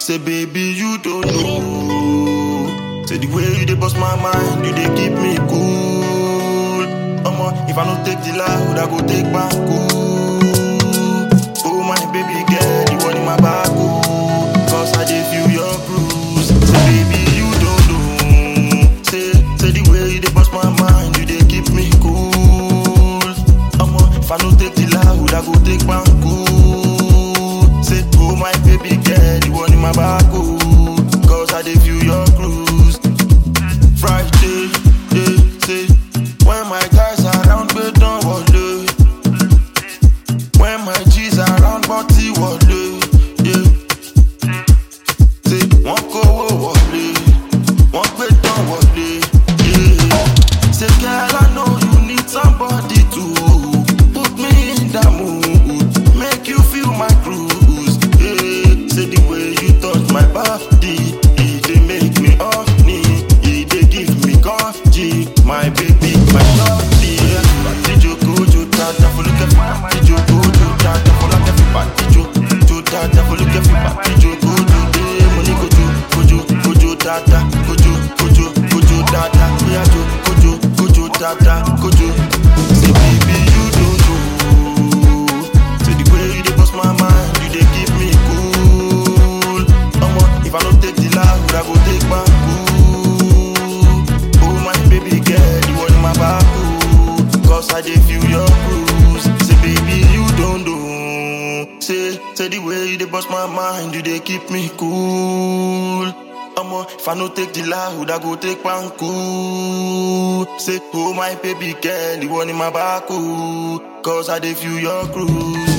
Say baby you don't know. Say the way you dey bust my mind, you dey keep me cool. Omo, if I no take the loud, I go take back cool. Oh my baby girl, you want in my back oh. Cause I dey feel your cruise. Say baby you don't know. Say, say the way you dey bust my mind, you dey keep me cool. Omo, if I no take the loud, I go take back cool. Say, oh my baby girl, you want in my back oh. Cause I dey feel your cruise. Friday, yeah, say, when my guys around, but don't worry. When my G's around, body wọlé, yeah. Say, wọ́n kówó wọlé, wọ́n gbé tán wọlé, yeah. Say, girl, I know you need somebody to put me in that mood, make you feel my cruise, yeah. Say, the way you touch my body, it dey make me horny, it dey give me coffee, my baby, my shorty, yeah. Party joko, jo tata, follow the party joko, jo tata, follow the party joko, jo tata, follow the party joko, jo eh, money go jo, go jo, go jo tata, go jo, go jo, go jo tata, yeah jo, go jo, go jo tata, go jo. Say baby you don't know, say the way you dey bust my mind, you dey keep me cool. Omo, if I no take the loud, I go take back cool. Oh my baby girl, you want in my back oh. Cause I dey feel your cruise. Say baby you don't know. Say, say the way you dey bust my mind, you dey keep me cool. Omo, if I no take the loud, I go take one cool. Say, oh my baby girl, you want in my back oh. Cause I dey feel your cruise.